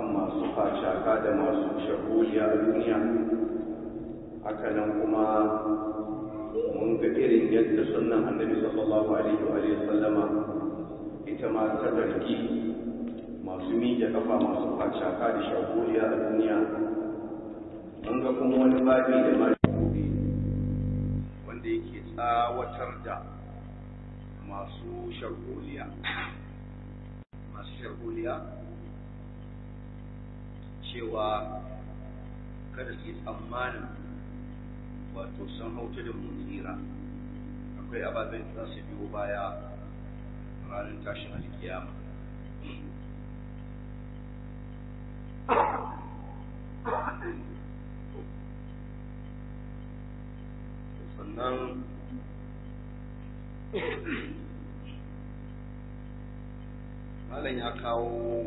akan masu facaka da masu shahuliya a duniya hakanan kuma mun ga irin yadda sunan annabi sallallahu alaihi wa sallama ita ma ta zargi masu miƙe kafa masu facaka da shahuliya a duniya mun ga kuma wani babi da ma wanda yake tsawatar da masu shahuliya masu shahuliya cewa kada su yi tsammanin wato sun hauta da mutsira akwai ababen da za su biyo baya ranar tashin alkiyama sannan malam ya kawo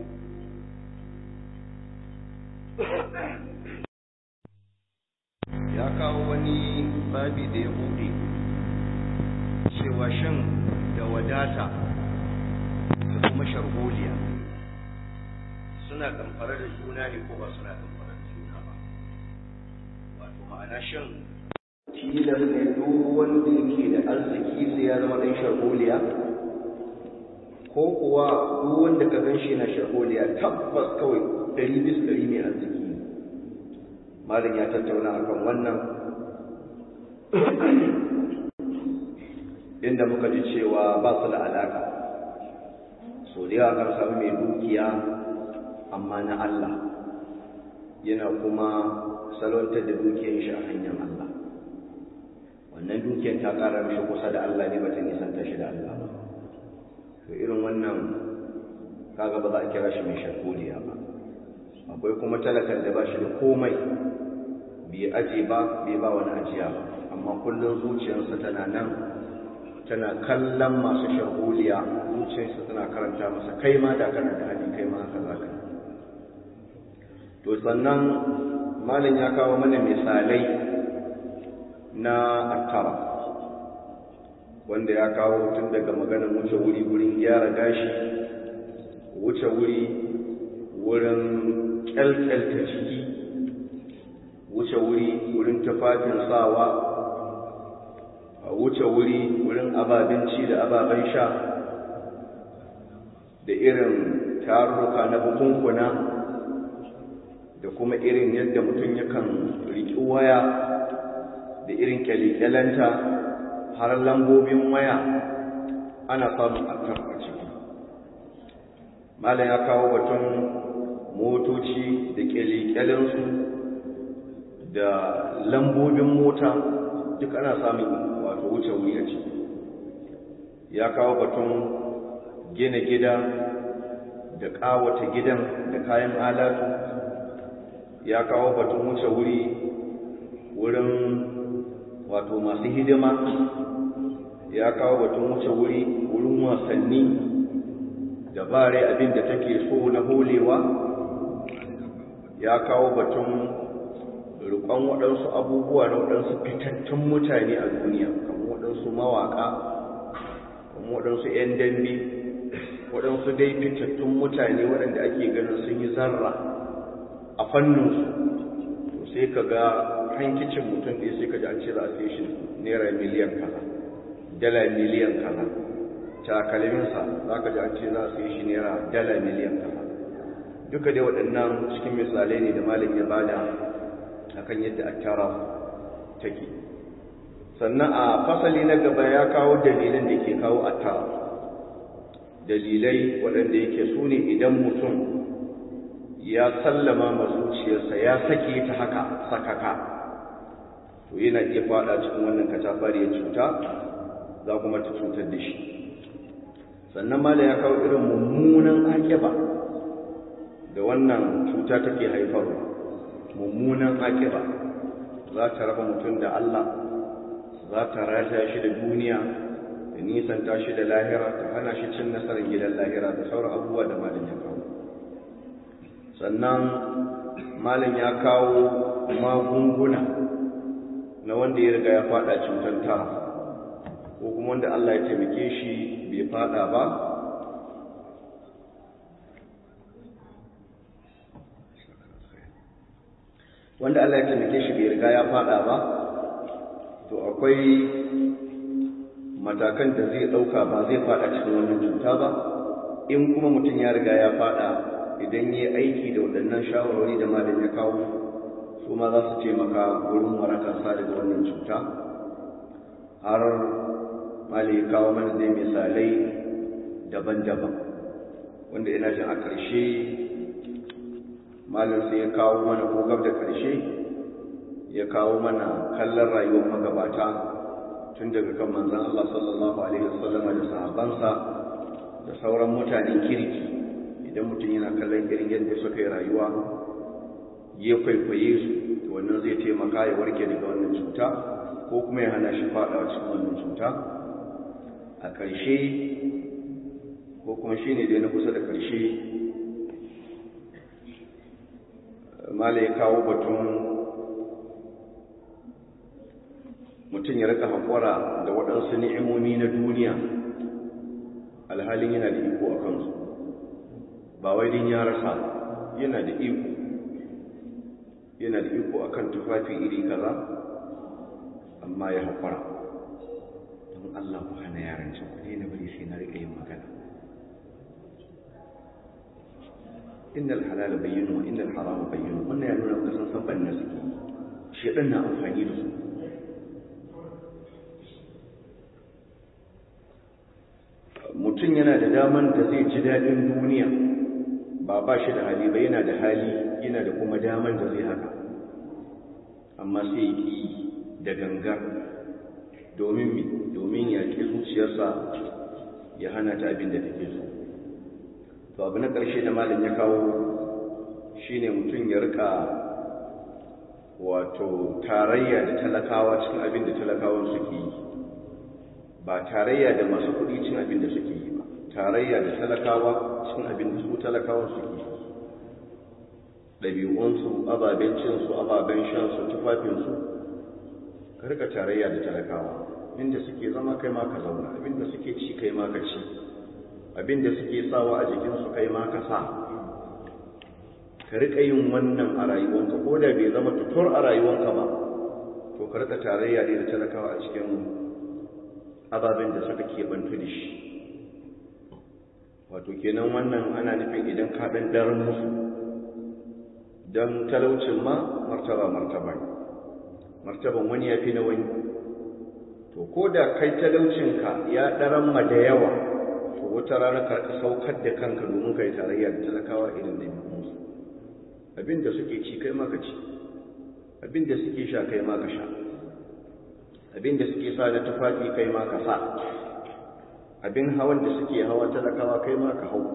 ya kawo wani babi da ya buɗe cewa shan da wadata da kuma sharholiya suna kamfara da juna ne ko ba suna kamfara da juna ba wato ma'ana shan tilas ne duk wanda yake da arziki sai ya zama ɗan sharholiya ko kuwa duk wanda ka gan shi na sharholiya tabbas kawai ɗari bis ɗari ne arziki malam ya tattauna akan wannan inda muka ji cewa ba su da alaka so da yawa kan samu mai dukiya amma na Allah yana kuma salwantar da dukiyar shi a hanyar Allah wannan dukiyar ta ƙara mishi kusa da Allah ne bata nisanta shi da Allah ba to irin wannan kaga ba za a kira shi mai sharholiya ba akwai kuma talakan da ba shi da komai bai aje ba bai ba wani ajiya ba amma kullum zuciyarsa tana nan tana kallon masu sharholiya zuciyarsa tana karanta masa kai ma da kana da hali kai ma haka zaka to sannan malam ya kawo mana misalai na attara wanda ya kawo tun daga maganar wuce wuri wurin gyara gashi wuce wuri wurin kyalkyalta ciki wuce wuri wurin tufafin sawa a wuce wuri wurin ababen ci da ababen sha da irin tarurruka na bukunkuna da kuma irin yadda mutum yakan riƙi waya da irin kyalikyalanta har lambobin waya ana samun akar a ciki malam ya kawo batun motoci da kyalekyalensu da lambobin mota duk ana samun wato wuce wuri a ciki ya kawo batun gina gida da ƙawata gidan da kayan alatu ya kawo batun wuce wuri wurin wato masu hidima ya kawo batun wuce wuri wurin wasanni da bare abin da take so na holewa ya kawo batun rikon waɗansu abubuwa na waɗansu fitattun mutane a duniya kamar waɗansu mawaƙa kamar waɗansu 'yan dambe waɗansu dai fitattun mutane waɗanda ake ganin sun yi zarra a fanninsu to sai ka ga hankicin mutum ɗaya sai ka ji an ce za a sai shi naira miliyan kaza dala miliyan kaza takalminsa za ka ji an ce za a sai shi naira dala miliyan kaza duka dai waɗannan cikin misalai ne da malam ya bada akan yadda attara take sannan a fasali na gaba ya kawo dalilan da ke kawo attara dalilai waɗanda yake su ne idan mutum ya sallama ma zuciyarsa ya sake ta haka sakaka to yana iya fada cikin wannan katafariyar cuta za kuma ta cutar da shi sannan mala ya kawo irin mummunan akiba da wannan cuta take haifarwa mummunan akiba za ta raba mutum da Allah za ta rata shi da duniya da nisanta shi da lahira ta hana shi cin nasarar gidan lahira da sauran abubuwa da malin ya kawo sannan malin ya kawo magunguna na wanda ya riga ya fada cutar tara ko kuma wanda Allah ya taimake shi bai fada ba wanda Allah ya taimake shi bai riga ya fada ba to akwai matakan da zai ɗauka ba zai fada cikin wannan cuta ba in kuma mutum ya riga ya fada idan ya aiki da waɗannan shawarwari da malam ya kawo su ma za su taimaka wurin warakarsa daga wannan cuta har mali kawo mana zai misalai daban-daban wanda ina jin a ƙarshe malam sai ya kawo mana ko gab da ƙarshe ya kawo mana kallon rayuwar magabata tun daga kan manzan Allah sallallahu alaihi wasallama da sahabbansa da sauran mutanen kirki idan mutum yana kallon irin yadda suka yi rayuwa ya kwaikwaye su to wannan zai taimaka ya warke daga wannan cuta ko kuma ya hana shi faɗawa cikin wannan cuta a ƙarshe ko kuma shi ne dai na kusa da ƙarshe mala ya kawo batun mutum ya rika haƙura da waɗansu ni'imomi na duniya alhalin yana da iko a kansu ba wai din ya rasa yana da iko yana da iko akan tufafi iri kaza amma ya haƙura don Allah ku hana yaran can ku na bari sai na riƙa yin magana innal halal bayyinu wa innal haram bayyinu wannan ya nuna kusan san banna suke shedan na amfani da su mutum yana da daman da zai ji daɗin duniya ba ba shi da hali ba yana da hali yana da kuma daman da zai haka amma sai ya ƙi da gangar domin mi domin ya ƙi zuciyarsa ya hana ta abin da take so to abu na ƙarshe da malam ya kawo shine mutum ya rika wato tarayya da talakawa cikin abin da talakawan suke yi ba tarayya da masu kuɗi cin abin da suke yi ba tarayya da talakawa cikin abin da su talakawan suke yi ɗabi'unsu ababen cinsu ababen shansu tufafinsu ka rika tarayya da talakawa inda suke zama kai ma ka zauna abinda suke ci kai ma ka ci abinda suke sawa a jikinsu kai ma ka sa ka rika yin wannan a rayuwanka ko da bai zama tutur a rayuwanka ba to ka rika tarayya ne da talakawa a cikin ababen da suka keɓantu da shi wato kenan wannan ana nufin idan ka ɗan daren musu don talaucin ma martaba martaba ne martaban wani ya fi na wani to ko da kai talaucinka ya ɗaran ma da yawa to wata rana ka saukar da kanka domin ka yi tarayya da talakawa irin da musu abinda suke ci kai maka ci abinda suke sha kai maka sha abinda suke sa da tufafi kai maka sa abin hawan da suke hawa talakawa kai maka hau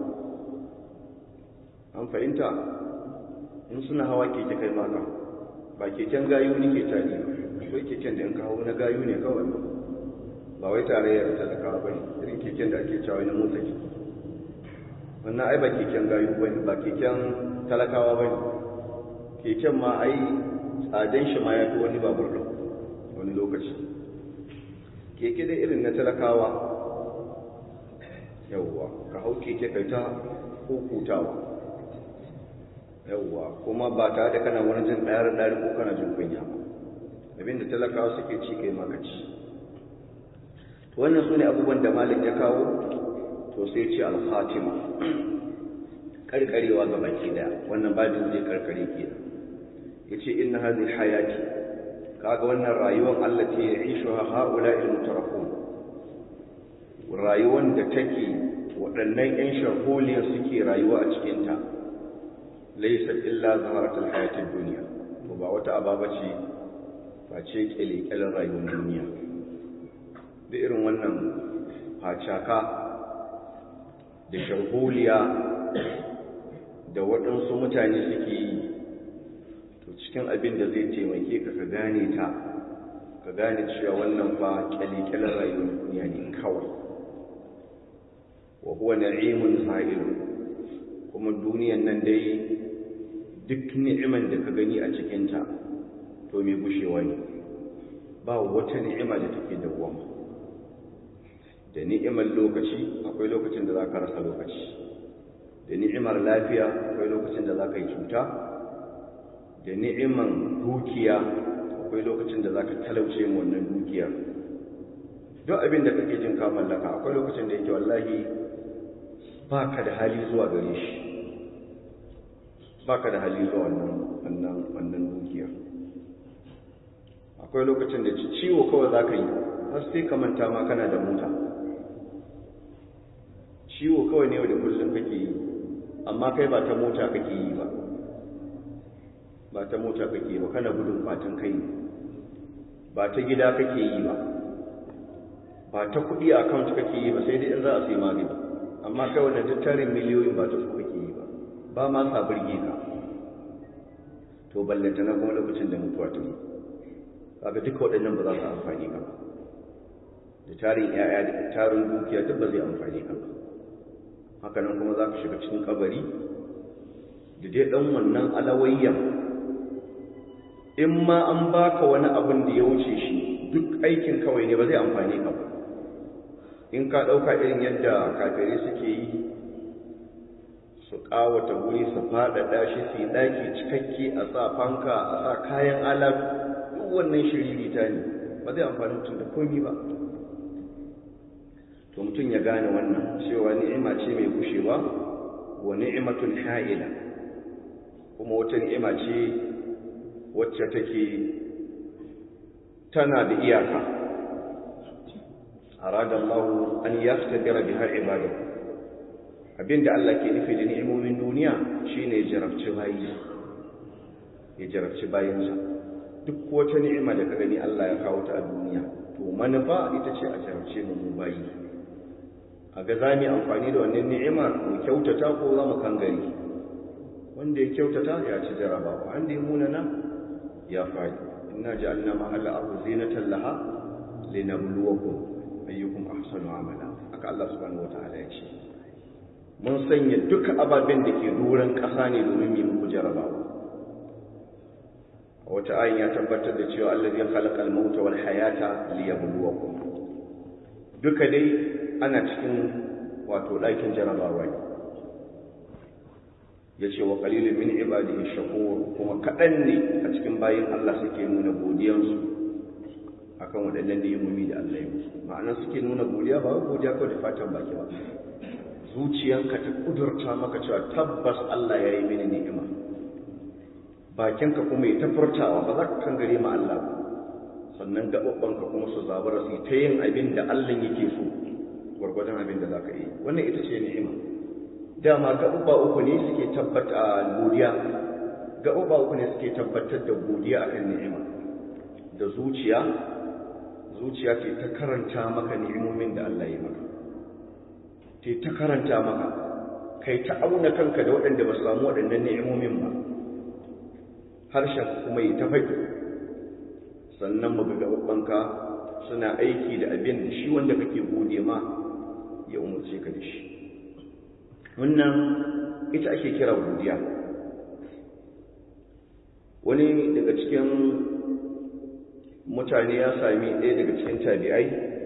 an fahimta in suna hawa keke kai maka ba keken gayu ne ke tari ba akwai keken da in ka hau na gayu ne kawai ba ba wai tarayyar talakawa ba ne irin keken da ake cewa na motsa jiki wannan ai ba keken gayu ba ne ba keken talakawa ba ne keken ma ai tsaden shi ma ya fi wani babur ɗin wani lokaci keke dai irin na talakawa yawwa ka hau keke kai ta hukutawa yawwa kuma ba tare da kana wani jin ɗayar ɗari ko kana jin kunya ba abinda talakawa suke ci kai maka ci wannan su ne abubuwan da malik ya kawo to sai ce al-khatima karkarewa ga baki daya wannan babin zai karkare ke yace inna hadhihi hayati kaga wannan rayuwar Allah ce ya ishu haula'il mutarafun rayuwar da take waɗannan yan sharholiya suke rayuwa a cikin ta laysa illa zaharatul hayatid dunya to ba wata ababa ce face kyale-kyalen rayuwar duniya da irin wannan facaka da sharholiya da waɗansu mutane suke yi to cikin abin da zai taimake ka ka gane ta ka gane cewa wannan ba kyale-kyalen rayuwar duniya ne kawai wa huwa na'imun sa'ilu kuma duniyan nan dai duk ni'iman da ka gani a cikinta to mai gushewa ne ba wata ni'ima da take dawwama da ni'imar lokaci akwai lokacin da za ka rasa lokaci da ni'imar lafiya akwai lokacin da za ka yi cuta da ni'iman dukiya akwai lokacin da za ka talauce mu wannan dukiya duk abin da kake jin ka mallaka akwai lokacin da yake wallahi ba ka da hali zuwa gare shi ba ka da hali zuwa wannan wannan dukiya akwai lokacin da ciwo kawai za ka yi har sai ka manta ma kana da mota ciwo kawai ne da kullum kake yi amma kai ba ta mota kake yi ba ba ta mota kake yi ba kana gudun fatan kai ba ta gida kake yi ba ba ta kuɗi a account kake yi ba sai dai in za a sai magani amma kai wannan tattarin miliyoyin ba ta su kake yi ba ba ma sa burge ka to ballanta na kuma lokacin da mutuwa ta yi kaga duka waɗannan ba za su amfani ka ba da tarin 'ya'ya da tarin dukiya duk ba zai amfani ka ba hakanan kuma za ka shiga cikin kabari da dai ɗan wannan alawayyan in ma an baka wani abin da ya wuce shi duk aikin kawai ne ba zai amfani ka ba in ka ɗauka irin yadda kafirai suke yi su ƙawata wuri su faɗaɗa shi su yi ɗaki cikakke a sa fanka a sa kayan alaf duk wannan shiririta ne ba zai amfani mutum da komi ba to mutum ya gane wannan cewa ni'ima ce mai gushewa wa ni'imatun ha'ila kuma wata ni'ima ce wacce take tana da iyaka arada Allah an yaftabira biha ibadahu abinda Allah ke nufi da ni'imomin duniya shine ya jarabci bayi ya jarabci bayinsa duk wata ni'ima da ka gani Allah ya kawo ta a duniya to manufa ita ce a jarabce mu mu bayi a ga za mu amfani da wannan ni'imar mu kyautata ko za mu kangare wanda ya kyautata ya ci jarabawa wanda ya munana ya faɗi inna ja'alna ma'al ardi zinatan laha linabluwakum ayyukum ahsanu amala haka Allah subhanahu wataala ya ce mun sanya duka ababen da ke doron ƙasa ne domin yi muku jarabawa a wata ayin ya tabbatar da cewa allazi khalaqa al-mauta wal hayata liyabluwakum duka dai ana cikin wato ɗakin jarabawa ne ya ce wa ƙalilin min ibadihi shakur kuma kaɗan ne a cikin bayan Allah suke nuna godiyansu a kan waɗannan ni'imomi da Allah ya musu ma'ana suke nuna godiya ba godiya kawai da fatan baki ba zuciyanka ta ƙudurta maka cewa tabbas Allah ya yi mini ni'ima bakinka kuma ya tafurtawa ba za ka kan gare ma Allah ba sannan gaɓaɓɓanka kuma su zabara su ta yin abin da Allah yake so gwargwadon abin da za ka yi wannan ita ce ni'ima dama gaɓuɓa uku ne suke tabbata godiya gaɓuɓa uku ne suke tabbatar da godiya akan ni'ima da zuciya zuciya ce ta karanta maka ni'imomin da Allah ya maka ce ta karanta maka kai ta auna kanka da waɗanda ba su samu waɗannan ni'imomin ba harshen kuma yi ta faɗi sannan mu ga gaɓuɓɓanka suna aiki da abin da shi wanda kake gode ma ya umarce ka da shi wannan ita ake kira godiya wani daga cikin mutane ya sami ɗaya daga cikin tabi'ai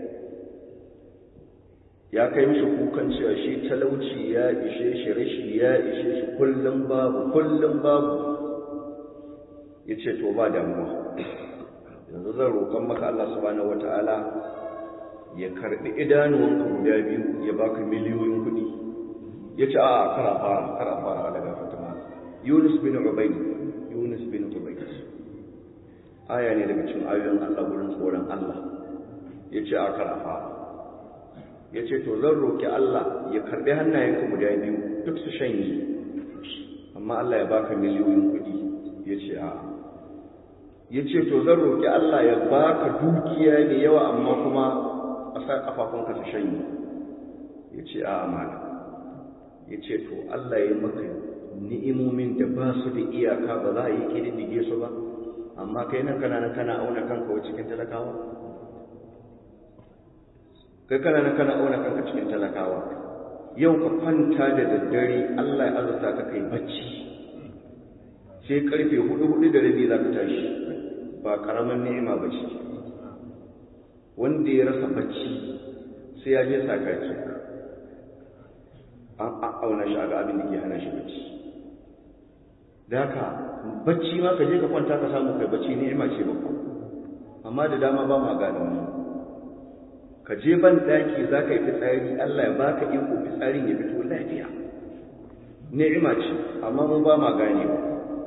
ya kai mishi kukan cewa shi talauci ya ishe shi rashi ya ishe shi kullum babu kullum babu ya ce to ba damuwa yanzu zan roƙon maka Allah subhanahu wata'ala ya karɓi idanuwanka guda biyu ya baka miliyoyin kuɗi ya ce a kara fara kara fara daga fatima yunus bin ubayd yunus bin ubayd aya ne daga cikin ayoyin Allah gurin tsoron Allah ya ce a kara fara ya ce to zan roƙi Allah ya karɓi hannayenka guda biyu duk su shanye amma Allah ya baka miliyoyin kuɗi ya ce a ya ce to zan roƙi Allah ya baka dukiya mai yawa amma kuma a sa ƙafafunka su shanye ya ce a amana ya ce to Allah ya maka ni'imomin da ba su da iyaka ba za a yi ƙididdige su ba amma kai nan kana nan kana auna kanka wa cikin talakawa kai kana nan kana auna kanka cikin talakawa yau ka kwanta da daddare Allah ya azurta ka kai bacci sai karfe hudu hudu da rabi za ka tashi ba karamin ni'ima ba ce wanda ya rasa bacci sai ya je sakaki an auna shi a ga abin da ke hana shi bacci da haka bacci ma ka je ka kwanta ka samu kai bacci ni'ima ce babba amma da dama ba ma gane wannan ka je ban daki za ka yi fitsari Allah ya baka iko fitsarin ya fito lafiya ni'ima ce amma mun ba ma gane ba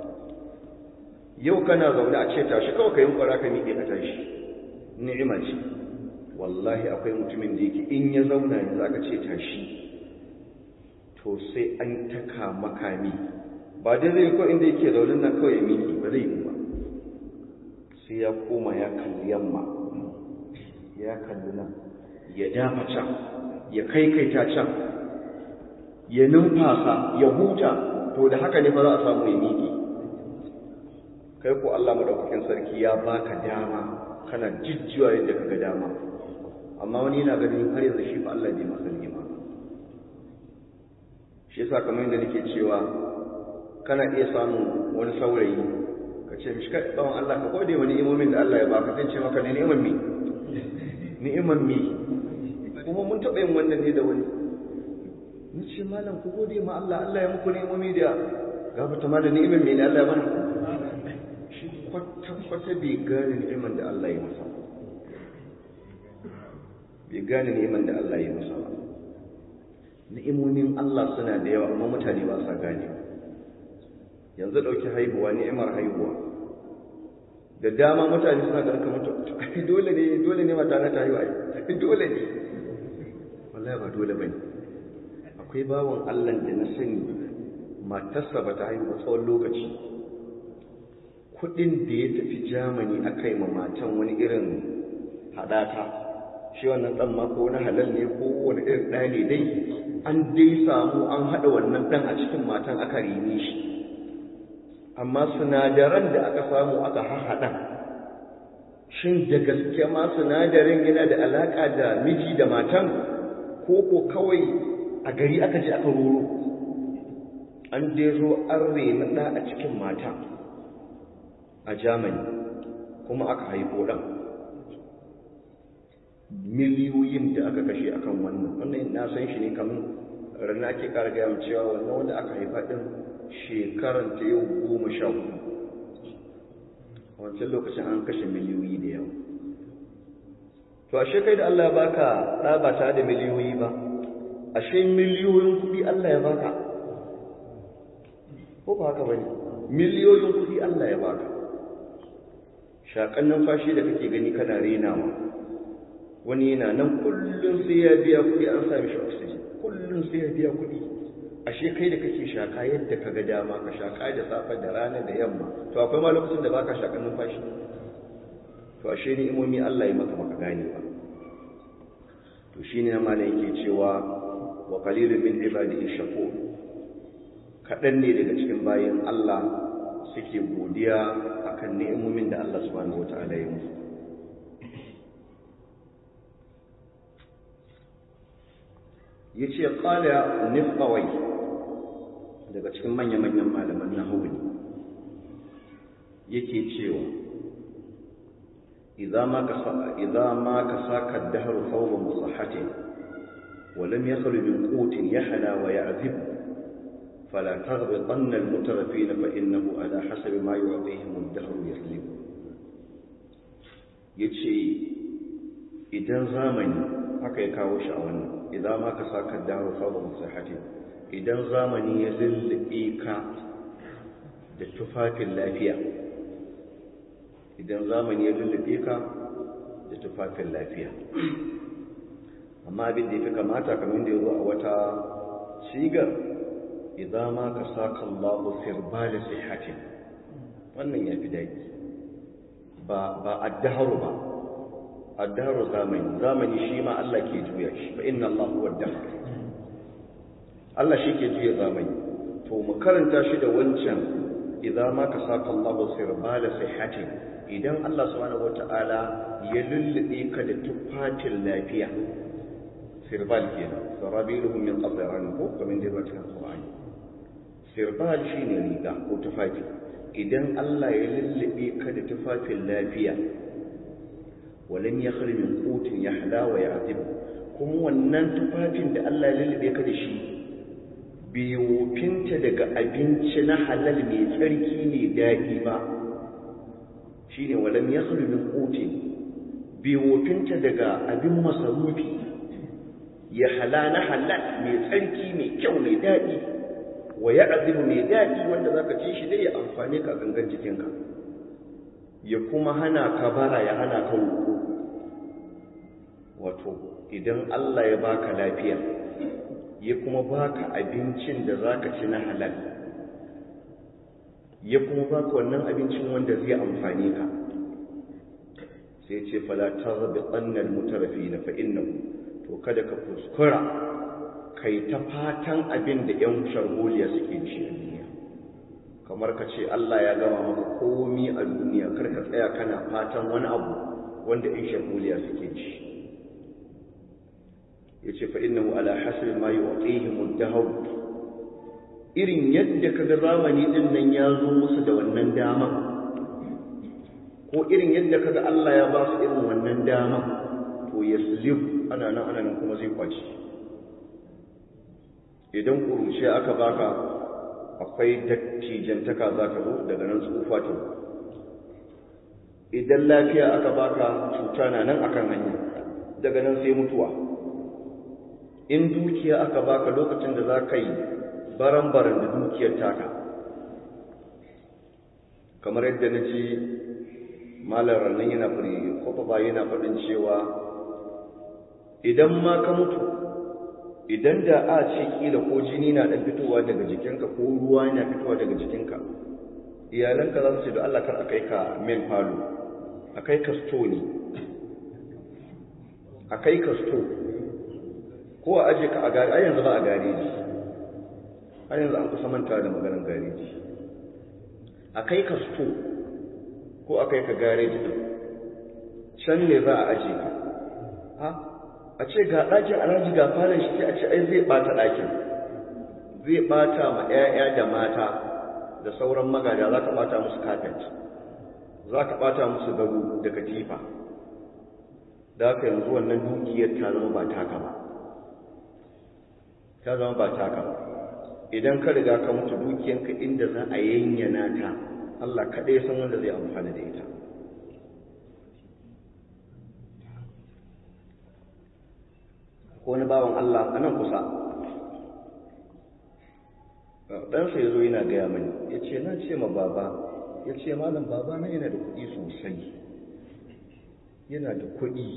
yau kana zaune a ce tashi kawai ka yi kwara ka miƙe ka tashi ni'ima ce wallahi akwai mutumin da yake in ya zauna yanzu aka ce tashi to sai an taka makami ba dai zai ko inda yake zaune nan kawai ya miƙe ba zai yi ba sai ya koma ya kalli yamma ya kalli nan ya dafa can ya kaikaita can ya numfasa ya huta to da haka ne ba za a samu ya miƙe kai ko Allah madaukakin sarki ya baka dama kana jijjiwa yadda kaga dama amma wani yana ganin har yanzu shi fa Allah bai masa ni'ima shi yasa kamar yadda nake cewa kana iya samun wani saurayi ka ce mishi kai tsawon Allah ka gode wa ni'imomin da Allah ya baka zan ce maka ne ni'imar mi ni'imar mi kuma mun taɓa yin wannan ne da wani ni ce malam ku gode ma Allah Allah ya muku ni'imomi da gafata ma da ni'imar me ne Allah ya mana shi kwata-kwata bai gane ni'imar da Allah ya masa bai gane ni'imar da Allah ya masa ba ni'imomin Allah suna da yawa amma mutane ba sa gane yanzu ɗauki haihuwa ni'imar haihuwa da dama mutane suna ga kamar to ai dole ne dole ne mata na ta haihuwa ai dole ne wallahi ba dole bane akwai bawon Allah da na sani matarsa ba ta haihu tsawon lokaci kudin da ya tafi Germany akai ma matan wani irin hadata shi wannan dan ma ko wani halal ne ko wani irin ɗani dai an dai samu an haɗa wannan ɗan a cikin matan aka rene shi amma sinadaran da aka samu aka hahaɗa shin da gaske ma sinadarin yana da alaƙa da miji da matan ko ko kawai a gari aka je aka roro an dai zo an rena ɗa a cikin mata a germany kuma aka haifo ɗan miliyoyin da aka kashe akan wannan wannan na san shi ne kamar rana ake kara gaya cewa wannan wanda aka haifa ɗin shekaran ta yau goma sha hudu wancan lokacin an kashe miliyoyi da yawa to ashe kai da Allah ya baka ɗa ba tare da miliyoyi ba ashe miliyoyin kuɗi Allah ya baka ko ba haka bane miliyoyin kuɗi Allah ya baka shakan numfashi da kake gani kana renawa wani yana nan kullum sai ya biya kuɗi an sami shi oxygen kullum sai ya biya kuɗi ashe kai da kake shaka yadda ka ga dama ka shaka da safe da rana da yamma to akwai ma lokacin da baka shakan numfashi to ashe ni imomi Allah ya maka maka gane ba to shine na malai yake cewa wa qalilun min ibadihi shakur kadan ne daga cikin bayin Allah suke godiya akan ni'imomin da Allah subhanahu wataala ya musu ya ce ƙala nifawai daga cikin manya-manyan malaman na ne yake cewa idan ma ka saka dahar sauran musahatin ولم يخل من قوت يحلى ويعذب فلا تغبطن المترفين فإنه على حسب ما يعطيهم الدهر يسلم يتشي إذا زامني haka ya kawo shi a wannan idan ma ka saka dawo saba musahati idan zamani ya lullube ka da tufafin lafiya idan zamani ya lullube ka da tufafin lafiya amma abin da ya fi kamata kamar da ya zo a wata shigar idan ma ka saka Allahu firbali sihatin wannan ya fi daɗi ba ba addaharu ba addaharu zamani zamani shi ma Allah ke juya shi fa inna Allah huwa ad Allah shi ke juya zamani to mu karanta shi da wancan idan ma ka saka Allahu firbali sihatin idan Allah subhanahu wata'ala ya lullube ka da tufatin lafiya sirbal kenan sarabiluhum min qadran ko kamar da cikin Qur'ani sirbal shine riga ko tufafi idan Allah ya lullube ka da tufafin lafiya walam yakhri min qutin yahla wa ya'zib kuma wannan tufafin da Allah ya lullube ka da shi bai wofinta daga abinci na halal mai tsarki mai daɗi ba shi ne walam ya min ƙote bai wofinta daga abin masarufi ya hala na halal mai tsarki mai kyau mai daɗi wa ya azimu mai daɗi wanda za ka ci shi dai ya amfani ka gangan jikinka ya kuma hana ka bara ya hana ka roƙo wato idan Allah ya baka lafiya ya kuma baka abincin da zaka ci na halal ya kuma baka wannan abincin wanda zai amfane ka sai ce fala tarbi annal mutarafina fa innahu to kada ka kuskura kai ta fatan abin da yan sharholiya suke ci a duniya kamar ka ce Allah ya gama maka komi a duniya kar ka tsaya kana fatan wani abu wanda yan sharholiya suke ci yace fa innahu ala hasbi ma yu'tihim ad-dahr irin yadda kaga zamani din nan ya zo musu da wannan dama ko irin yadda kaga Allah ya ba su irin wannan dama to yaslib ana nan ana nan kuma zai kwaci idan kuruce aka baka akwai dattijantaka za ka zo daga nan tsufa ta idan lafiya aka baka cuta na nan akan hanya daga nan sai mutuwa in dukiya aka baka lokacin da za ka yi baran-baran da dukiyar taka kamar yadda na ji malar nan yana fari kwafafa yana faɗin cewa idan ma ka mutu idan da a ce kila ko jini na ɗan fitowa daga jikinka ko ruwa yana fitowa daga jikinka iyalanka za su ce da Allah kar a kai ka men falo a kai ka sto ne a kai ka sto ko a aje ka a gari a yanzu ba a gareji a yanzu an kusa manta da maganar gareji a kai ka sto ko a kai ka gareji din can ne za a aje ka ha a ce ga ɗakin alhaji ga falon shi a ce ai zai ɓata ɗakin zai ɓata ma 'ya'ya da mata da sauran magada za ka ɓata musu kafet za ka ɓata musu gado da katifa da haka yanzu wannan dukiyar ta zama ba taka ba ta zama ba taka ba idan ka riga ka mutu dukiyanka inda za a yanyana ta Allah kaɗai san wanda zai amfana da ita ko wani bawan Allah a nan kusa ɗansa ya zo yana gaya mani ya ce na ce ma baba ya ce malam baba na yana da kuɗi sosai yana da kuɗi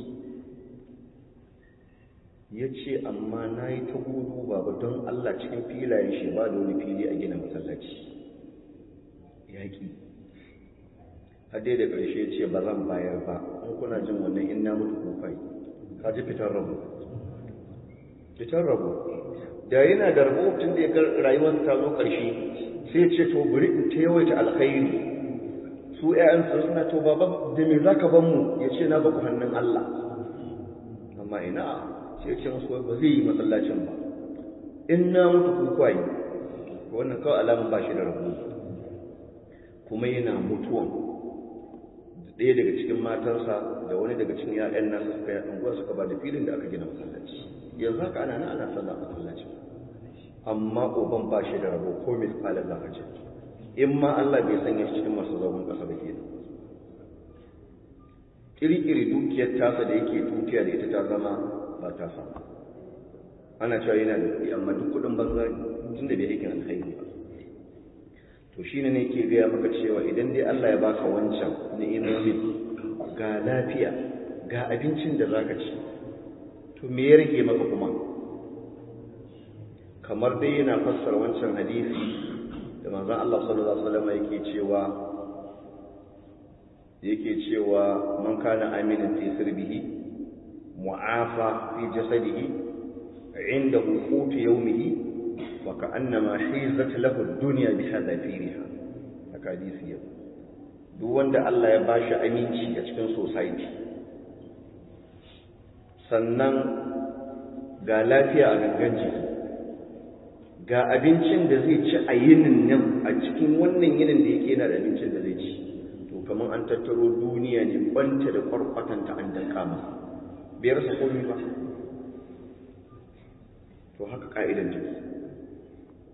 ya ce amma na yi ta gudu baba don Allah cikin filayen shi ba da wani fili a gina masallaci yaƙi hadai da ƙarshe ya ce ba zan bayar ba in kuna jin wannan in na mutu kufai ka ji fitar rabu fitar rabu da yana da rabo tun da ya ga rayuwar ta zo ƙarshe sai ce to bari in ta yawaita alkhairi su ƴaƴansu suna to baba da me zaka ban mu ya ce na baku hannun Allah amma ina sai ce musu ba zai yi masallacin ba in na mutu ku kwayi wannan kawai alamun ba shi da rabo kuma yana mutuwan ɗaya daga cikin matarsa da wani daga cikin ‘ya'yan nasa suka yi unguwa suka ba da filin da aka gina masallaci yanzu haka ana nan ana sallah masallaci amma uban ba shi da rabo ko mai kwalar za a ce in ma Allah bai sanya shi cikin masu zaune ƙasa ba kenan kirkiri dukiyar tasa da yake dukiya da ita ta zama ba ta samu ana cewa yana da kuɗi amma duk kuɗin banza tun da bai aikin alkhairi ba to shine ne ke gaya maka cewa idan dai Allah ya baka wancan ni'imomin ga lafiya ga abincin da zaka ci to me ya rage maka kuma kamar dai yana fassara wancan hadisi da manzon Allah sallallahu alaihi wasallam yake cewa yake cewa man kana aminin fi sirbihi mu'afa fi jasadihi indahu qutu yawmihi wa ka'annama hizat lahu ad-dunya bi hadafiriha haka hadisi yau duk wanda Allah ya bashi aminci a cikin society sannan ga lafiya a gangan jiki ga abincin da zai ci a yinin nan a cikin wannan yinin da yake yana da abincin da zai ci to kamar an tattaro duniya ne kwanta da kwarkwatanta an danka masa bai rasa komai ba to haka ka'idan jiki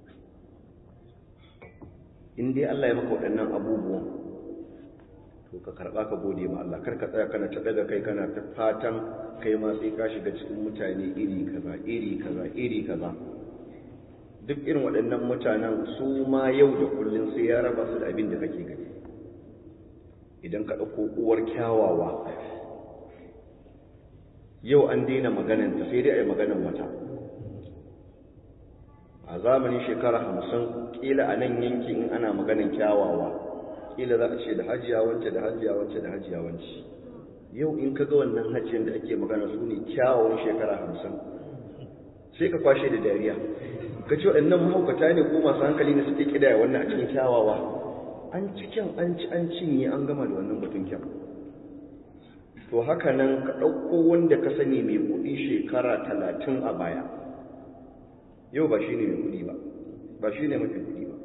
in dai Allah ya maka waɗannan abubuwan to ka karɓa ka gode ma Allah kar ka tsaya kana ta daga kai kana ta fatan kai ma sai ka shiga cikin mutane iri kaza iri kaza iri kaza duk irin waɗannan mutanen su ma yau da kullum sai ya raba su da abin da kake gani idan ka ɗauko uwar kyawawa yau an daina magananta sai dai a yi maganan wata a zamanin shekara hamsin ƙila a nan yanki in ana maganan kyawawa ƙila za a ce da hajiya wance da hajiya wance da hajiya wance yau in ka ga wannan hajjiyar da ake magana su ne kyawawan shekara hamsin sai ka kwashe da dariya ka ce waɗannan mahaukata ne ko masu hankali ne suke ƙidaya wannan a cikin kyawawa an ci kyan an ci an cinye an gama da wannan batun kyan to haka nan ka ɗauko wanda ka sani mai kuɗi shekara talatin a baya yau ba shi ne mai kuɗi ba ba shi ne mafi kuɗi ba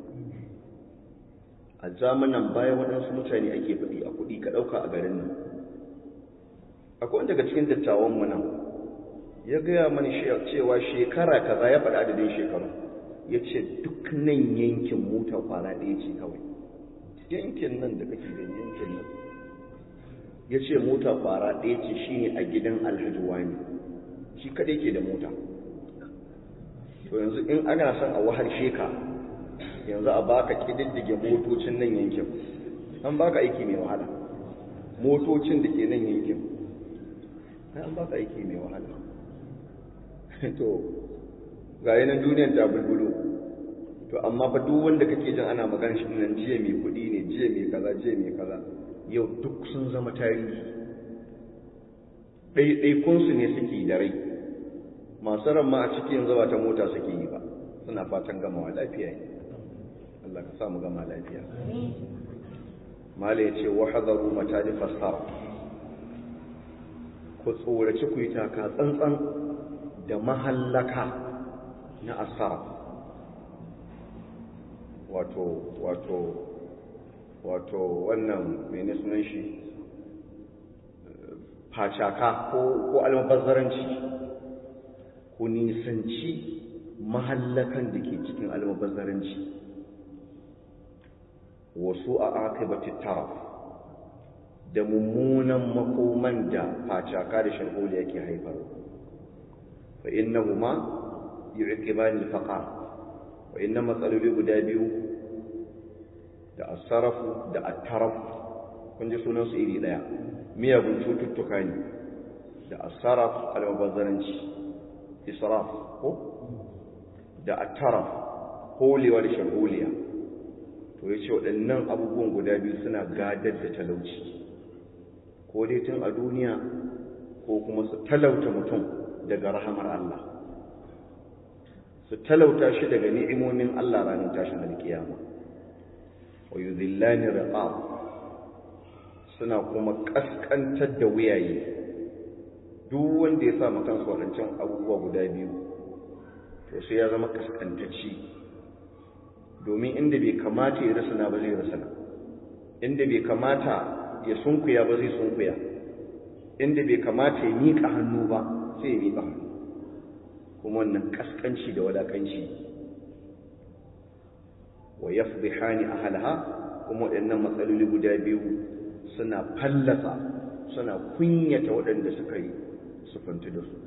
a zamanan baya waɗansu mutane ake faɗi a kuɗi ka ɗauka a garin nan akwai wanda daga cikin dattawanmu nan ya gaya mani cewa shekara kaza ya faɗa adadin shekaru ya ce duk nan yankin mota kwana ɗaya ce kawai yankin nan da kake da yankin nan ya ce mota kwara ɗaya ce shi ne a gidan alhaji wani shi kaɗai ke da mota to yanzu in ana son a wahar sheka yanzu a baka ƙididdige motocin nan yankin an baka aiki mai wahala motocin da ke nan yankin an baka aiki mai wahala to ga yanar duniyar ta bulbulo to amma fa duk wanda kake jin ana magana shi nan jiya mai kuɗi ne jiya mai kaza jiya mai kaza yau duk sun zama tarihi ɗaiɗaikunsu ne suke da rai masu ran ma a ciki yanzu ba ta mota suke yi ba suna fatan gamawa lafiya ne Allah ka samu gama lafiya mala ya ce wa hadaru mata da fassara ku tsoraci ku yi taka tsantsan da mahallaka na asara wato wato wato wannan mene sunan shi facaka ko ko almubazzaranci ku nisanci mahallakan da ke cikin almubazzaranci wasu a akibatit taraf da mummunan makoman da facaka da sharholi yake haifar fa innahuma yu'qibani al-faqar wa inna matsaloli guda biyu da asarafu da attaraf kun ji sunansu iri daya miyagun cututtuka ne da asaraf almubazzaranci israf ko da attaraf holewa da shagoliya to ya ce waɗannan abubuwan guda biyu suna gadar da talauci ko dai tun a duniya ko kuma su talauta mutum daga rahamar Allah su talauta shi daga ni'imomin Allah ranar tashin alkiyama wa yuzillani riqab suna kuma kaskantar da wuyaye duk wanda ya sa kansa wadancan abubuwa guda biyu to sai ya zama kaskantacci domin inda bai kamata ya rasana ba zai rasana inda bai kamata ya sunkuya ba zai sunkuya inda bai kamata ya miƙa hannu ba sai ya miƙa hannu kuma wannan kaskanci da wadakanci wa yafdihani ahlaha kuma waɗannan matsaloli guda biyu suna fallasa suna kunyata waɗanda suka yi sufanti da su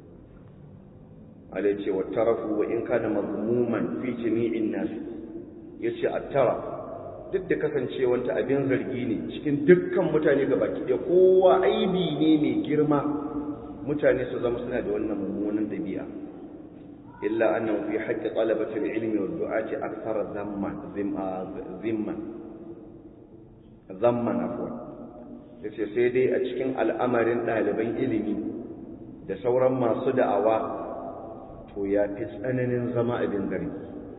ala ce wa tarafu wa in kana mazmuman fi jami'in nas yace at-tara duk da kasancewanta abin zargi ne cikin dukkan mutane gabaki ɗaya kowa aibi ne mai girma mutane su zama suna da wannan mummunan dabi'a إلا أنه في حق طلبة العلم والدعاة أكثر ذما ذما ذما عفوا yace sai dai a cikin al'amarin ɗaliban ilimi da sauran masu da'awa to ya fi tsananin zama abin gari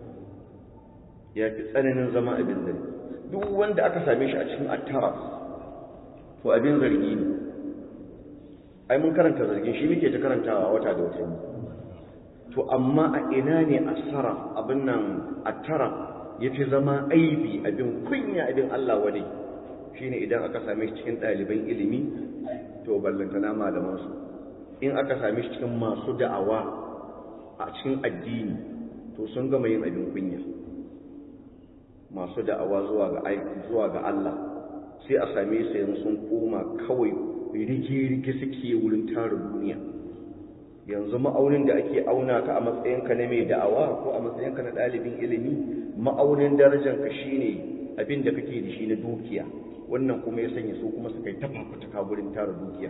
ya fi tsananin zama abin gari duk wanda aka same shi a cikin attara to abin zargi ne ai mun karanta zargin shi muke ta karantawa wata da wata to amma a ina ne asara abin nan attara ya fi zama aibi abin kunya abin Allah wani shine idan aka same shi cikin ɗaliban ilimi to ballantana malamansu in aka same shi cikin masu da'awa a cikin addini to sun gama yin abin kunya masu da'awa zuwa ga zuwa ga Allah sai a same su yanzu sun koma kawai rige-rige suke wurin tara duniya yanzu ma'aunin da ake auna ka a matsayinka na mai da'awa ko a matsayinka na ɗalibin ilimi ma'aunin darajanka shine abin da kake da shi na dukiya wannan kuma ya sanya su kuma suka yi ta fafutuka wurin tara dukiya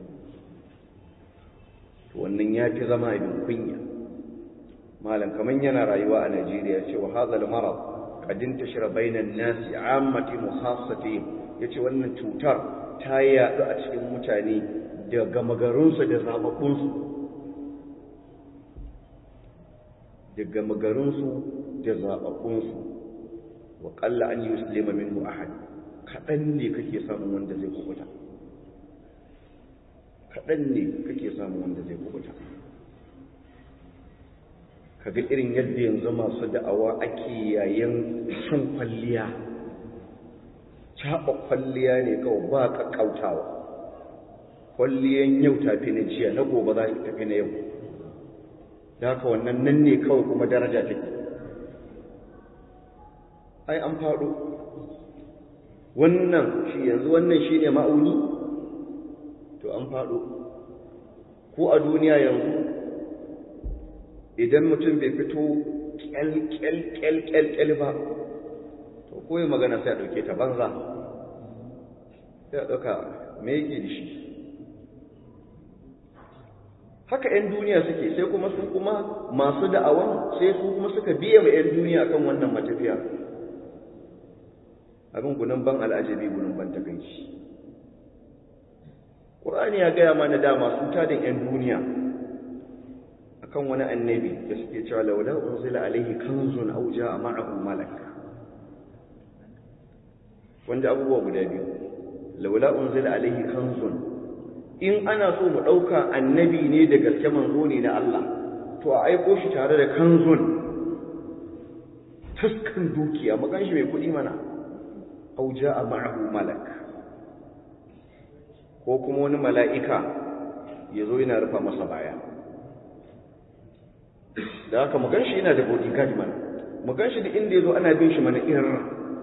wannan ya fi zama abin kunya malam kaman yana rayuwa a Najeriya ce wa hadha al-marad qad intashara bainan nasi ammati muhassati yace wannan cutar ta yaɗu a cikin mutane da gamagarinsu da zababbunsu da gamagarinsu da zababbunsu wa qalla an yuslima minhu ahad kadan ne kake samun wanda zai kubuta kadan ne kake samun wanda zai kubuta kaga irin yadda yanzu masu da'awa ake yayin shan kwalliya caɓa kwalliya ne kawai ba ƙaƙƙautawa kwalliyan yau tafi na jiya na gobe za ta tafi na yau da haka wannan nan ne kawai kuma daraja take ai an faɗo wannan shi yanzu wannan shi ne ma'auni to an faɗo ko a duniya yanzu idan mutum bai fito kyal-kyal-kyal ba to koyi magana sai a ɗauke ta banza sai a ɗauka me yake da shi haka 'yan duniya suke sai kuma su kuma masu da'awan sai su kuma suka biya ma 'yan duniya kan wannan matafiya abin gunan ban al'ajabi gunan ban takaici ƙur'ani ya gaya mana da masu tadin 'yan duniya akan wani annabi da suke cewa laula unzila alaihi kanzun aw jaa ma'ahu malak wanda abubuwa guda biyu laula unzila alaihi kanzun in ana so mu dauka annabi ne da gaske manzo ne na Allah to a aiko shi tare da kanzun taskan dukiya magan shi mai kudi mana aw jaa ma'ahu malak ko kuma wani mala'ika ya zo yana rufa masa baya da haka mu ganshi yana da bodyguard mana mu ganshi da inda yazo ana bin shi mana irin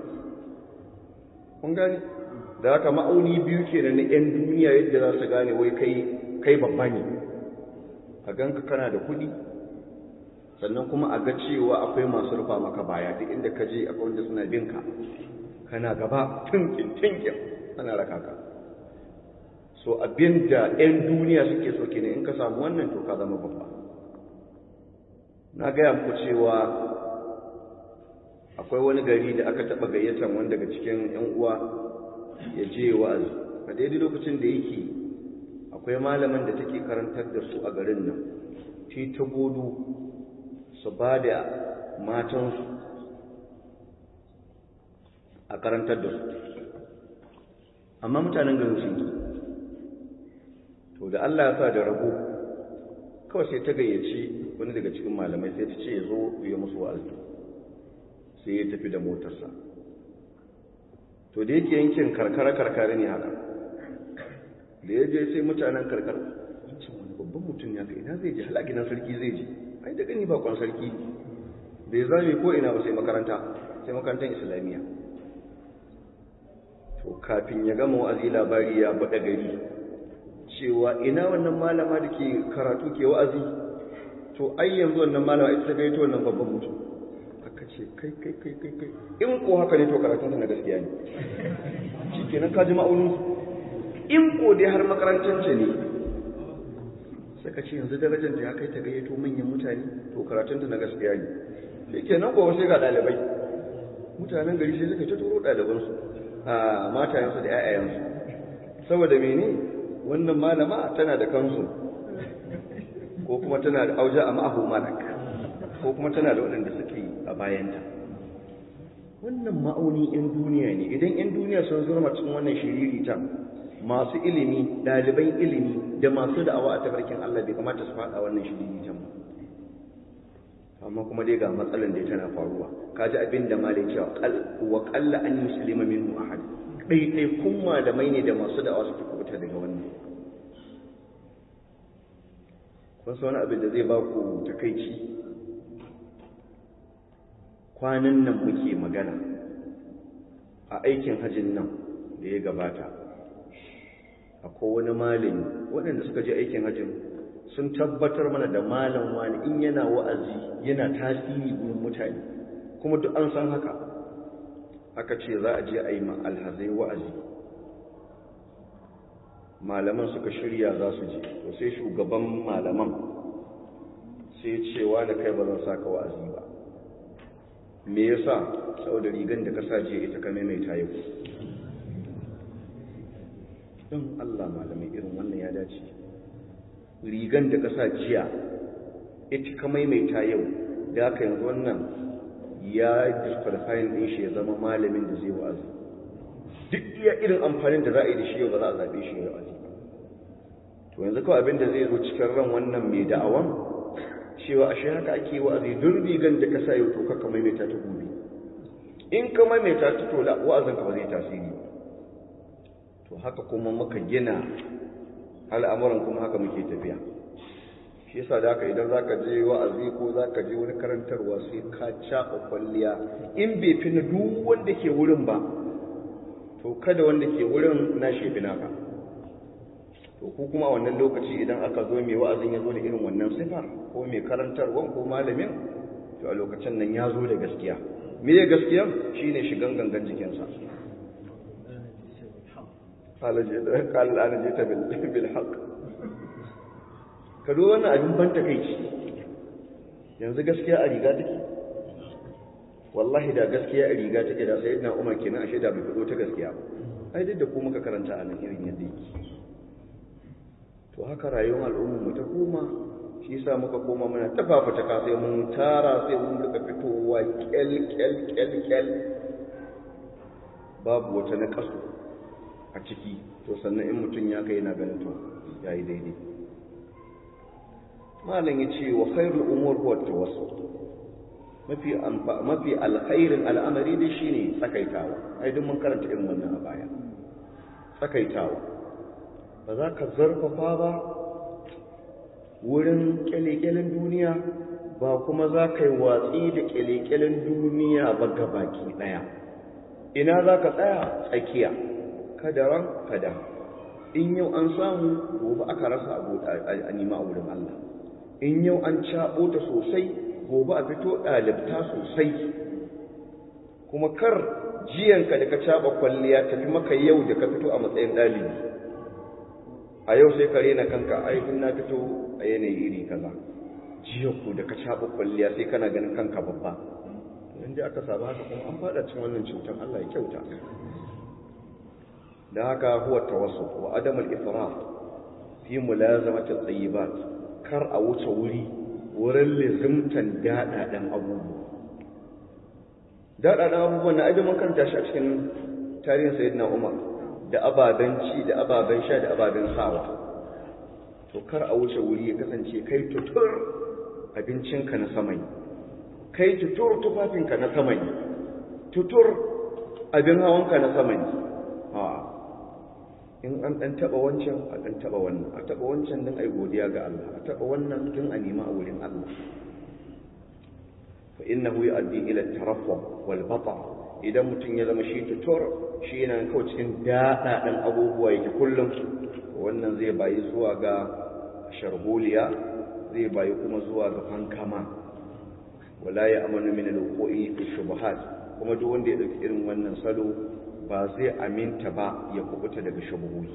kun gani da haka ma'auni biyu kenan na yan duniya yadda za su gane wai kai kai babba ne a ganka kana da kuɗi sannan kuma a ga cewa akwai masu rufa maka baya duk inda ka je akwai wanda suna bin ka kana gaba tinkin tinkin ana raka ka so abinda yan duniya suke so kenan in ka samu wannan to ka zama babba na gaya muku cewa akwai wani gari da aka taɓa gayyatar wani daga cikin 'yan uwa ya je wa'azi a daidai lokacin da yake akwai malamin da take karantar da su a garin nan ti ta godo su ba da matansu a karantar da su amma mutanen garin sun yi to da Allah ya sa da rago kawai sai ta gayyaci wani daga cikin malamai sai ta ce ya zo ya musu wa'azi sai ya tafi da motarsa to da yake yankin karkara-karkara ne haka da ya je sai mutanen karkar wancan wani babban mutum ya ka ina zai je halaginan sarki zai je ai da gani bakon sarki bai zame ko ina ba sai makaranta sai makarantar islamiyya to kafin ya gama wa'azi labari ya baɗa gari cewa ina wannan malama da ke karatu ke wa'azi to ai yanzu wannan malama ita ta gaito wannan babban mutum aka ce kai kai kai kai kai in ko haka ne to karatun na gaskiya ne shikenan ka ji ma'aunin in ko dai har makarantar ce ne saka ce yanzu darajar da ya kai ta gayyato manyan mutane to karatun na gaskiya ne shikenan ko sai ga dalibai mutanen gari sai suka ta turo ɗalibansu a matayensu da 'ya'yayensu saboda mene wannan malama tana da kansu ko kuma tana da auja a ma'ahu malak ko kuma tana da waɗanda suke a bayanta wannan ma'auni 'yan duniya ne idan 'yan duniya sun zurma cikin wannan shiririta masu ilimi ɗaliban ilimi da masu da'awa a tafarkin Allah bai kamata su faɗa wannan shiriritan ba amma kuma dai ga matsalan da tana faruwa kaji abin da malai cewa wa qalla an yuslima minhu ahad ɗaiɗai kun malamai ne da masu da'awa suke kubuta daga wannan kun san wani abin da zai ba ku takaici kwanan nan muke magana a aikin hajjin nan da ya gabata akwai wani malami waɗanda suka je aikin hajjin sun tabbatar mana da malam wani in yana wa'azi yana tasiri gurin mutane kuma duk an san haka aka ce za a je a yi ma alhazai wa'azi malaman suka shirya za su je to sai shugaban malaman sai cewa da kai ba zan saka wa'azi ba me yasa saboda rigan da ka sa je ita ka maimaita yau don Allah malamai irin wannan ya dace rigan da ka sa jiya ita ka maimaita yau da aka yanzu wannan ya disqualifying din shi ya zama malamin da zai wa'azi duk iya irin amfanin da za a yi da shi yau ba za a zaɓe shi ya wa'azi to yanzu kawai abin da zai zo cikin ran wannan mai da'awan cewa ashe haka ake wa'azi duk rigan da ka sa yau to ka maimaita ta gobe in ka maimaita ta to wa'azin ka ba zai tasiri ba to haka kuma muka gina al'amuran kuma haka muke tafiya shi yasa da haka idan zaka je wa'azi ko zaka je wani karantarwa sai ka caɓa kwalliya in bai fi na duk wanda ke wurin ba to kada wanda ke wurin na shefi naka to ku kuma a wannan lokaci idan aka zo mai wa'azin ya zo da irin wannan sifa ko mai karantarwan ko malamin to a lokacin nan ya zo da gaskiya me ya gaskiya shine shigan gangan jikinsa قال أنا جئت بالحق ka wannan abin ban takeici yanzu gaskiya a riga take wallahi da gaskiya a riga take da sayyidina Umar kenan ashe da bai fito ta gaskiya ba ai duk da ku muka karanta a nan irin yadda yake to haka rayuwar al'ummar mu ta koma shi yasa muka koma muna tafafuta ka sai mun tara sai mun rika fitowa kyal kyal kyal kyal babu wata na kasu a ciki to sannan in mutum ya kai yana ganin to yayi daidai malam ya ce wa khairul umur huwa tawassul mafi mafi alkhairin al'amari dai shine tsakaitawa ai duk mun karanta irin wannan a baya tsakaitawa ba za ka zarfafa ba wurin kyalekyalen duniya ba kuma za ka yi watsi da kyalekyalen duniya ba gabaki daya ina za ka tsaya tsakiya kadaran kada in yau an samu gobe aka rasa a nima a wurin Allah in yau an caɓo ta sosai gobe a fito ɗalibta sosai kuma kar jiyanka da ka caɓa kwalliya tafi maka yau da ka fito a matsayin ɗalibi a yau sai ka rena kanka aikin na fito a yanayi iri kaza jiyanku da ka caɓa kwalliya sai kana ganin kanka babba idan dai aka saba haka kuma an faɗa cin wannan cutar Allah ya kyauta da haka huwa tawassul wa adamul israf fi mulazamati tayyibat kar a wuce wuri wurin lizimtan daɗaɗen abubuwa daɗaɗen abubuwan na ajin karanta shi a cikin tarihin sayyidina umar da ababen ci da ababen sha da ababen sawa to kar a wuce wuri ya kasance kai tutur abincinka na samai kai tutur tufafinka na samai tutur abin hawanka na samai a in an ɗan taɓa wancan a ɗan taɓa wannan a taɓa wancan don a yi godiya ga Allah a taɓa wannan don a nema a wurin Allah fa innahu yu'addi ila taraffu wal bata idan mutum ya zama shi tutur shi yana kawai cikin daɗaɗan abubuwa yake kullum wannan zai bayi zuwa ga sharholiya zai bayi kuma zuwa ga fankama wala ya amanu min al-wuqu'i fi shubuhat kuma duk wanda ya dauki irin wannan salo ba zai aminta ba ya kubuta daga shubuhi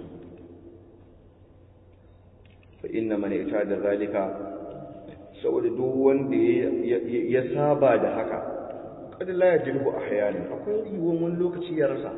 fa inna man da zalika saboda duk wanda ya saba da haka kada la yajibu ahyana akwai yiwuwan wani lokaci ya rasa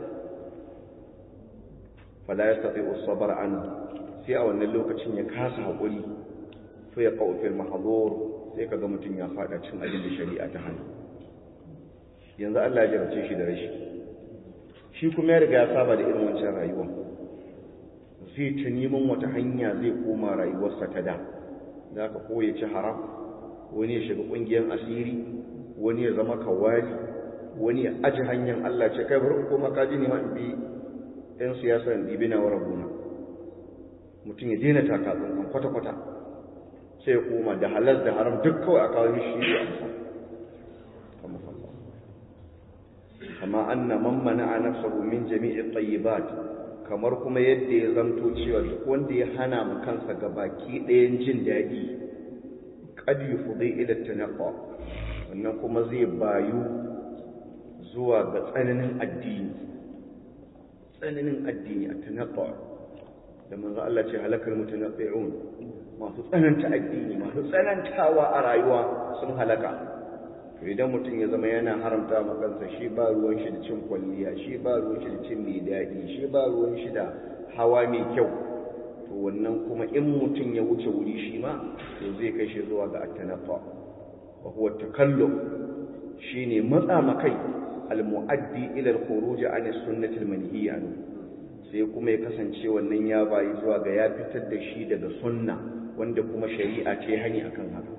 fala yastati as-sabr an sai a wannan lokacin ya kasa hakuri fa ya qaw fil mahdhur sai kaga mutun ya fada cin abin da shari'a ta hana yanzu Allah ya jarabce shi da rashi shi kuma ya riga ya saba da irin wancan rayuwa zai ta neman wata hanya zai koma rayuwarsa ta da za ka ko ya ci haram wani ya shiga ƙungiyar asiri wani ya zama kawali wani ya aji hanyar Allah ce kai bari koma kaji ne ma in bi ɗan siyasa in ɗibi na wa rabuna mutum ya daina taka tsantsan kwata-kwata sai ya koma da halal da haram duk kawai a kawo mishi shi a kama anna man mana'a nafsahu min jami'i tayyibat kamar kuma yadda ya zanto cewa duk wanda ya hana mu kansa ga baki ɗayan jin daɗi qad yufdi ila tanaqqa wannan kuma zai bayu zuwa ga tsananin addini tsananin addini a tanaqqa da manzo Allah ce halakal mutanaqqi'un masu tsananta addini masu tsanantawa a rayuwa sun halaka to idan mutum ya zama yana haramta ma kansa shi ba ruwan shi da cin kwalliya shi ba ruwan shi da cin mai daɗi shi ba ruwan shi da hawa mai kyau to wannan kuma in mutum ya wuce wuri shi ma to zai kai shi zuwa ga attanafa wa huwa takallum shine matsa makai almu'addi ila al-khuruj an as-sunnah al-manhiya sai kuma ya kasance wannan ya bayi zuwa ga ya fitar da shi daga sunna wanda kuma shari'a ce hani akan haka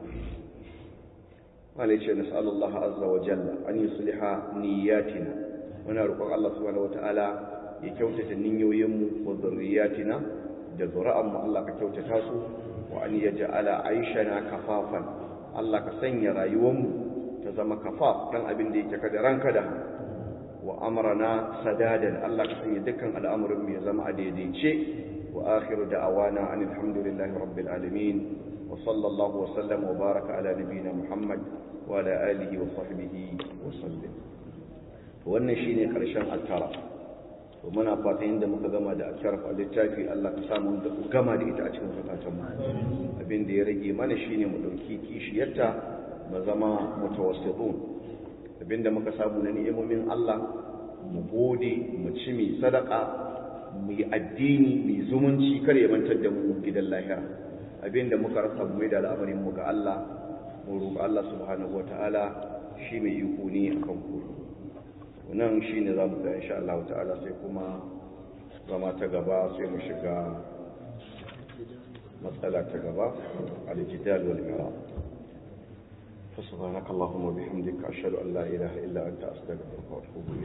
wala ce nas'alullah azza wa jalla an yusliha niyyatina muna roƙon Allah subhanahu wataala ya kyautata niyoyinmu wa zurriyatina da zuri'anmu Allah ka kyautata su wa an yaj'ala aishana kafafan Allah ka sanya rayuwarmu ta zama kafaf dan abin da yake kada ranka da wa amrana sadadan Allah ka sanya dukkan al'amuran mu ya zama a daidaice wa akhiru da'awana anil hamdulillahi rabbil alamin wa sallallahu wa sallam wa baraka ala nabiyyina muhammad wa ala alihi wa sahbihi wa sallam wannan shine karshen alkara to muna fatan inda muka gama da alkara a littafi Allah ka samu da gama da ita a cikin zakatan mu abin da ya rage mana shine mu dauki kishiyarta mu zama mutawassitun abinda muka samu na ni'imomin Allah mu gode mu ci mai sadaka mu yi addini mai zumunci kar ya mantar da mu gidan lahira abinda muka rasa mu da al'amarin mu ga Allah mu roƙi Allah subhanahu wataala shi mai iko ne akan ku nan shine zamu ga insha Allah ta'ala sai kuma zama ta gaba sai mu shiga matsala ta gaba al-jidal wal mirab فسبحانك اللهم وبحمدك أشهد أن لا إله إلا أنت أستغفرك وأتوب إليك